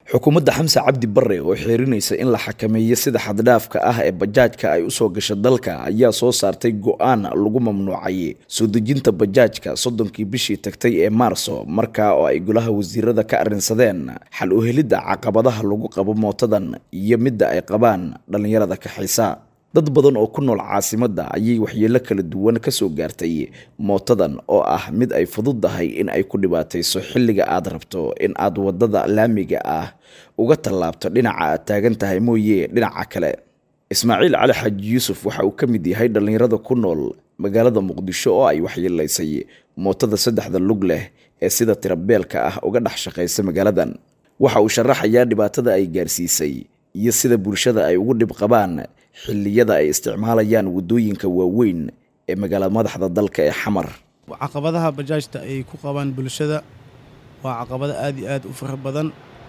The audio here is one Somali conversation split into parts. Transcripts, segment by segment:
xukuumadda xamse cabdi bare oo xiirinaysa in la xakameeyo sida xaddhaafka ah ee bajaajka ay usoo gasho dalka ayaa soo saartay go-aan lagu mamnuucay soo dejinta bajaajka soddonkii bishii tagtay ee maarso markaa oo ay golaha wasiirada ka arrinsadeen xal u helidda caqabadaha lagu qabo mootadan iyo midda ay qabaan dhallinyarada kaxaysa dad badan oo ku nool caasimadda ayay waxyeelo kala duwan ka soo gaartay mootadan oo ah mid ay fududahay in ay ku dhibaatayso xilliga aad rabto in aad waddada laamiga ah uga tallaabto dhinaca aad taagan tahay mooye dhinaca kale ismaaciil cali xaaji yuusuf waxa uu ka mid yahay dhallinyarada ku nool magaalada muqdisho oo ay waxyeelaysay mootada saddexda lug leh ee sida tirabeelka ah uga dhex shaqaysa magaaladan waxa uu sharaxayaa dhibaatada ay gaarsiisay iyo sida bulshada ay ugu dhib qabaan xilliyada ay isticmaalayaan waddooyinka waaweyn ee magaalada madaxda dalka ee xamar caqabadaha bajaajta ay ku qabaan bulshada waa caqabado aad iyo aad u fara badan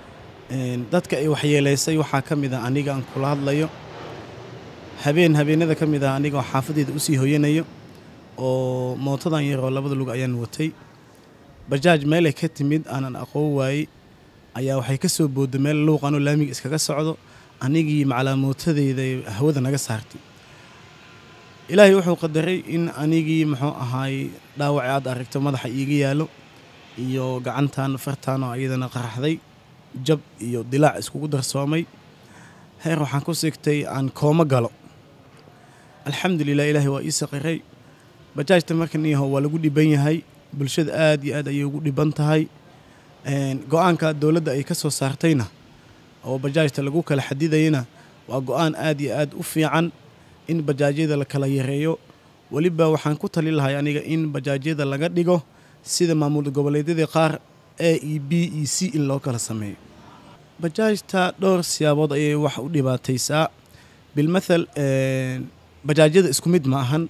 dadka ay waxyeelaysay waxaa ka mid ah aniga aan kula hadlayo habeen habeenada ka mid ah aniga oo xaafadeeda usii hoyanayo oo mootadan yaroo labada lug ayaan watay bajaaj meelay ka timid aanan aqoon waayey ayaa waxay ka soo boodda meel luuqanoo laamiga iskaga socdo anigii maclaamootadeyda hawada naga saartay ilaahay wuxuu qadaray in anigii muxuu ahaay dhaawaci aad aragto madaxa iiga yaallo iyo gacantan fartaan oo iyadana qaraxday jab iyo dilaac iskugu darsoomay heer waxaan ku sigtay aan koomo galo alxamdulilah ilaahay waa ii saqiray bajaajta markan iyaho waa lagu dhiban yahay bulshada aad iyo aad ayay ugu dhiban tahay go-aanka dowladda ay ka soo saartayna oo bajaajta lagu kala xadidayana waa go-aan aad iyo aad u fiican in bajaajyada la kala yareeyo weliba waxaan ku tali lahay aniga in bajaajyada laga dhigo sida maamul goboleedyadii qaar a e b e c in loo kala sameeyo bajaajta dhowr siyaabood ayay wax u dhibaataysaa bilmathal bajaajyada isku mid ma ahan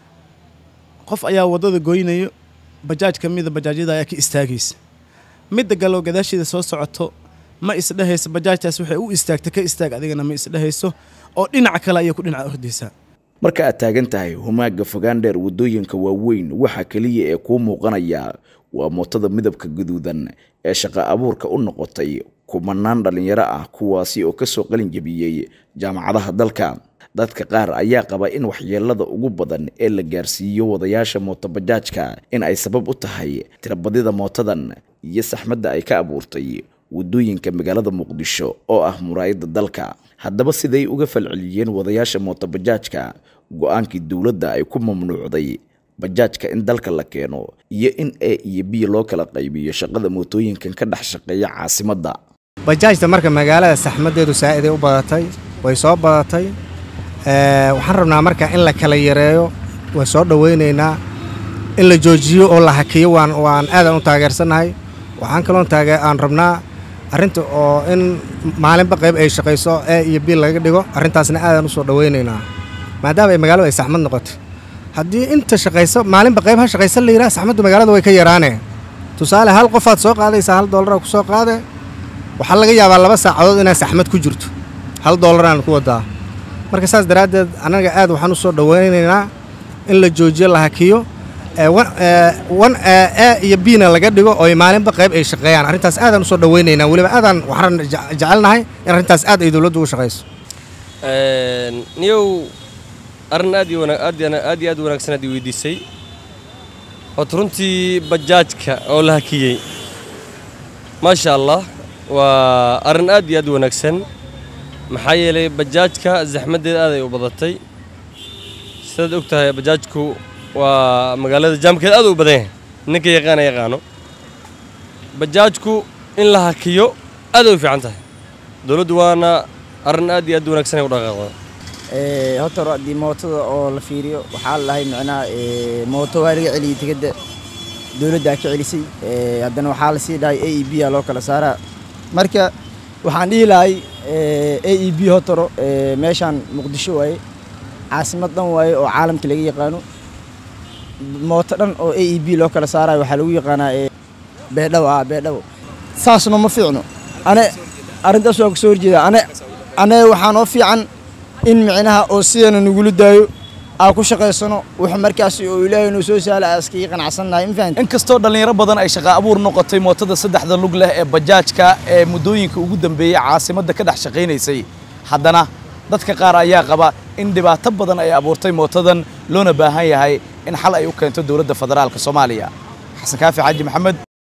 qof ayaa waddada goynayo bajaaj ka mida bajaajyada ayaa ka istaagaysa midda galoo gadaasheeda soo socoto ma isdhehayso bajaajtaas waxay u istaagta ka istaag adigana ma isdhehayso oo dhinaca kale ayay ku dhinaca ordaysaa marka aad taagan tahay humaaga fogaan dheer waddooyinka waaweyn waxaa keliya ee kuu muuqanaya waa mootada midabka guduudan ee shaqa abuurka u noqotay kumanaan dhallinyaro ah kuwaasi oo ka soo qalin jebiyey jaamacadaha dalka dadka qaar ayaa qaba in waxyeelada ugu badan ee la gaarsiiyo wadayaasha mootobajaajka in ay sabab u tahay tirabadida mootadan iyo saxmadda ay ka abuurtay waddooyinka magaalada muqdisho oo ah muraayadda dalka haddaba siday uga falceliyeen wadayaasha mootobajaajka go-aankii dowladda ay ku mamnuucday bajaajka in dalka la keeno iyo in a iyo b loo kala qaybiyo shaqada mootooyinkan ka dhex shaqeeya caasimadda bajaajta marka magaalada saxmaddeedu saa'iday u badatay way soo badatay waxaan rabnaa marka in la kala yareeyo waan soo dhowaynaynaa in la joojiyo oo la hakiyo waan waan aadaan u taageersannahay waxaan kaloon taage aan rabnaa arrinta oo in maalinba qayb ay shaqayso e iyo b laga dhigo arrintaasna aadaan u soo dhowaynaynaa maadaama ay magaaladu ay saxmad noqotay haddii inta shaqayso maalinba qayb ha shaqaysa la yidhaha saxmaddu magaalada way ka yaraanee tusaale hal qofaad soo qaadaysaa hal doolara ku soo qaade waxaa laga yaabaa laba saacadood inaad saxmad ku jirto hal doolaraan ku wadaa marka saas daraaddeed annaga aad waxaan u soo dhowaynaynaa in la joojiyo la hakiyo wan e iyo bina laga dhigo oo maalinba qayb ay shaqeeyaan arrintaas aadaan usoo dhowaynaynaa weliba aadaan waxaan jecelnahay in arrintaas aad ay dowladdu ugu shaqayso niyow arrin aad iyo aad iyo aad wanaagsan aad i weydiisay horta runtii bajaajka oo la hakiyey maasha allah waa arrin aad iyo aad wanaagsan maxaa yeelay bajaajka zaxmaddeeda aad ay u badatay sidaad og tahay bajaajku waa magaalada jaamkeeda aad u badan yahay ninka yaqaana yaqaano bajaajku in la hakiyo aad ay u fiican tahay dowladdu waana arrin aad iyo aad wanaagsan ay u dhaqaaqda horta haddii mootada oo la fiiriyo waxaa la dhahay micnaha mooto waa laga celiyey tigadda dowladdaa ka celisay haddana waxaa lasii dhahay a e b a loo kala saaraa marka waxaan dhihi lahay a e b hotoro meeshaan muqdisho waaye caasimad dhan waaye oo caalamka laga yaqaano mooto dhan oo a e b loo kala saarayo waxaa lagu yaqaanaa beedhabo ah beedhabo saasna ma fiicno ane arrintaas waa ka soo horjeeda ane ane waxaa noo fiican in micnaha oo sidana nagula daayo aan ku shaqaysano wuxuu markaas oo ilaahay noo soo saala aan iskaga qanacsannahay ma fahanti inkastoo dhallinyaro badan ay shaqa abuur noqotay mootada saddexda lug leh ee bajaajka ee muddooyinka ugu dambeeyey caasimadda ka dhex shaqaynaysay haddana dadka qaar ayaa qaba in dhibaato badan ay abuurtay mootadan loona baahan yahay in xal ay u keento dowladda federaalka soomaaliya xasan kaafi xaaji maxamed